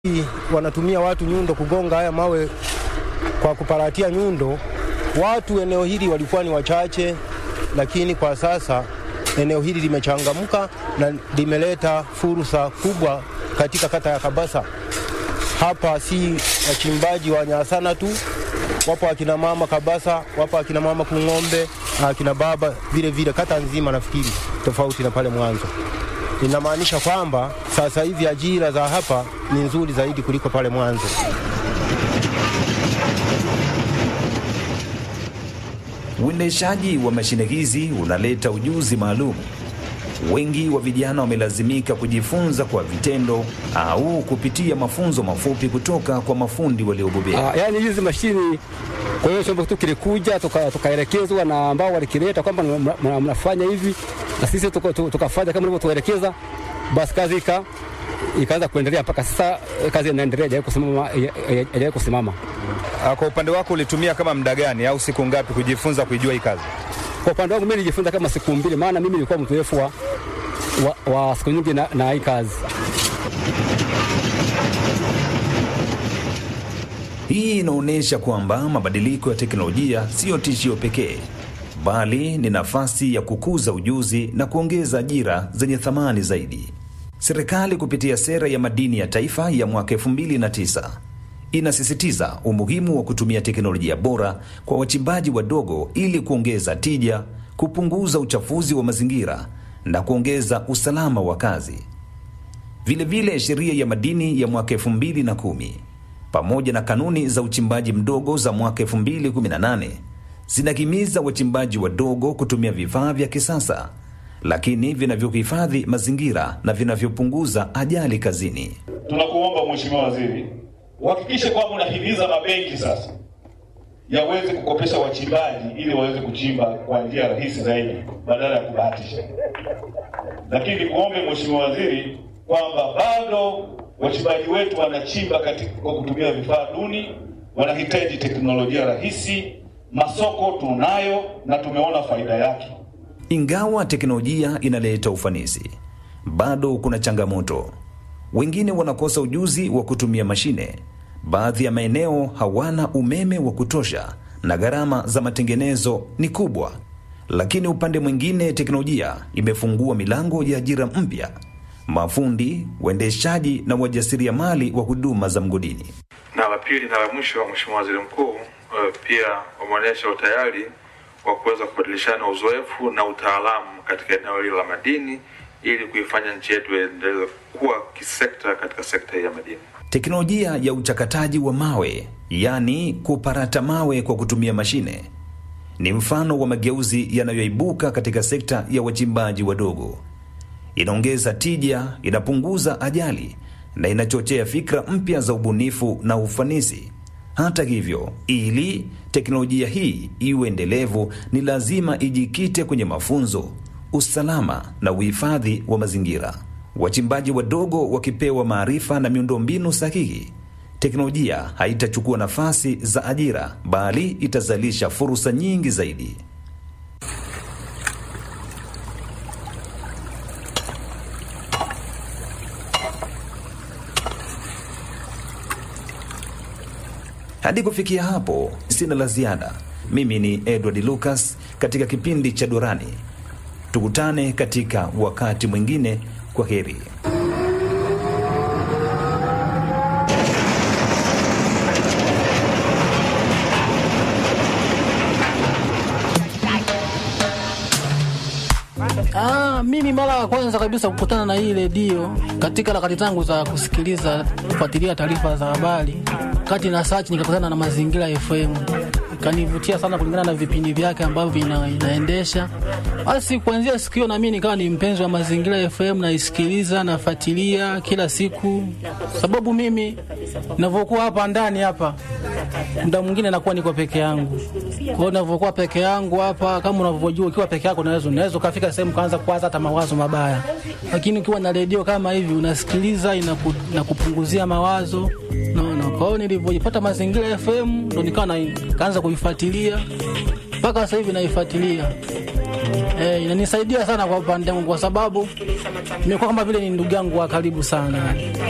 wanatumia watu nyundo kugonga haya mawe kwa kuparatia nyundo. Watu eneo hili walikuwa ni wachache, lakini kwa sasa eneo hili limechangamka na limeleta fursa kubwa katika kata ya Kabasa. Hapa si wachimbaji wa Nyasana tu, wapo akina mama Kabasa, wapo akina mama Kung'ombe na akina baba vile vile, kata nzima nafikiri, tofauti na pale mwanzo. Inamaanisha kwamba sasa hivi ajira za hapa ni nzuri zaidi kuliko pale mwanzo. Uendeshaji wa mashine hizi unaleta ujuzi maalum. Wengi wa vijana wamelazimika kujifunza kwa vitendo au kupitia mafunzo mafupi kutoka kwa mafundi waliobobea. Ah, yani hizi mashini, kwa hiyo chombo tu kilikuja tukaelekezwa tuka na ambao walikileta kwamba mnafanya hivi, na sisi tukafanya tuka kama ilivyotuelekeza, basi kazi ika ikaanza kuendelea mpaka sasa, kazi inaendelea, haijawahi kusimama, haijawahi kusimama. Kwa upande wako ulitumia kama muda gani au siku ngapi kujifunza kuijua hii kazi? Kwa upande wangu mimi nilijifunza kama siku mbili, maana mimi nilikuwa mzoefu wa, wa, wa siku nyingi na, na hii kazi. Hii inaonyesha kwamba mabadiliko ya teknolojia siyo tishio pekee, bali ni nafasi ya kukuza ujuzi na kuongeza ajira zenye thamani zaidi. Serikali kupitia sera ya madini ya taifa ya mwaka 2009 inasisitiza umuhimu wa kutumia teknolojia bora kwa wachimbaji wadogo ili kuongeza tija, kupunguza uchafuzi wa mazingira na kuongeza usalama wa kazi. Vilevile, sheria ya madini ya mwaka 2010 pamoja na kanuni za uchimbaji mdogo za mwaka 2018 zinahimiza wachimbaji wadogo kutumia vifaa vya kisasa lakini vinavyohifadhi mazingira na vinavyopunguza ajali kazini. Tunakuomba Mheshimiwa Waziri, uhakikishe kwamba unahimiza mabenki sasa yaweze kukopesha wachimbaji ili waweze kuchimba kwa njia rahisi zaidi badala ya kubahatisha. Lakini nikuombe Mheshimiwa Waziri kwamba bado wachimbaji wetu wanachimba katika kwa kutumia vifaa duni, wanahitaji teknolojia rahisi. Masoko tunayo na tumeona faida yake. Ingawa teknolojia inaleta ufanisi, bado kuna changamoto. Wengine wanakosa ujuzi wa kutumia mashine. Baadhi ya maeneo hawana umeme wa kutosha na gharama za matengenezo ni kubwa. Lakini upande mwingine, teknolojia imefungua milango ya ajira mpya: mafundi, waendeshaji na wajasiriamali wa huduma za mgodini. Na la pili na la mwisho, Mheshimiwa Waziri Mkuu, pia wameonyesha utayari wa kuweza kubadilishana uzoefu na utaalamu katika eneo hili la madini ili kuifanya nchi yetu iendelee kuwa kisekta katika sekta ya madini. Teknolojia ya uchakataji wa mawe, yaani kuparata mawe kwa kutumia mashine, ni mfano wa mageuzi yanayoibuka katika sekta ya wachimbaji wadogo. Inaongeza tija, inapunguza ajali na inachochea fikra mpya za ubunifu na ufanisi. Hata hivyo, ili teknolojia hii iwe endelevu, ni lazima ijikite kwenye mafunzo, usalama na uhifadhi wa mazingira. Wachimbaji wadogo wakipewa maarifa na miundombinu sahihi, teknolojia haitachukua nafasi za ajira, bali itazalisha fursa nyingi zaidi. Hadi kufikia hapo, sina la ziada. Mimi ni Edward Lucas katika kipindi cha Dorani. Tukutane katika wakati mwingine. Kwa heri. Ah, mimi mara ya kwanza kabisa kukutana na hii redio katika harakati zangu za kusikiliza kufuatilia taarifa za habari, kati na search nikakutana na Mazingira FM, ikanivutia sana kulingana na vipindi vyake ambavyo vina, inaendesha. Basi kuanzia siku hiyo na mimi nikawa ni mpenzi wa Mazingira FM, naisikiliza nafuatilia kila siku, sababu mimi ninavyokuwa hapa ndani hapa muda mwingine nakuwa niko peke yangu. Kwa hiyo ninavyokuwa peke yangu hapa, kama unavyojua, ukiwa peke yako unaweza unaweza ukafika sehemu kaanza kuwaza hata mawazo mabaya, lakini ukiwa na redio kama hivi unasikiliza, inaku, inakupunguzia mawazo naona. Kwa hiyo nilivyojipata Mazingira FM ndo nikawa na kaanza kuifuatilia mpaka sasa hivi naifuatilia. Eh, inanisaidia sana kwa upande wangu kwa sababu nimekuwa kama vile ni ndugu yangu wa karibu sana.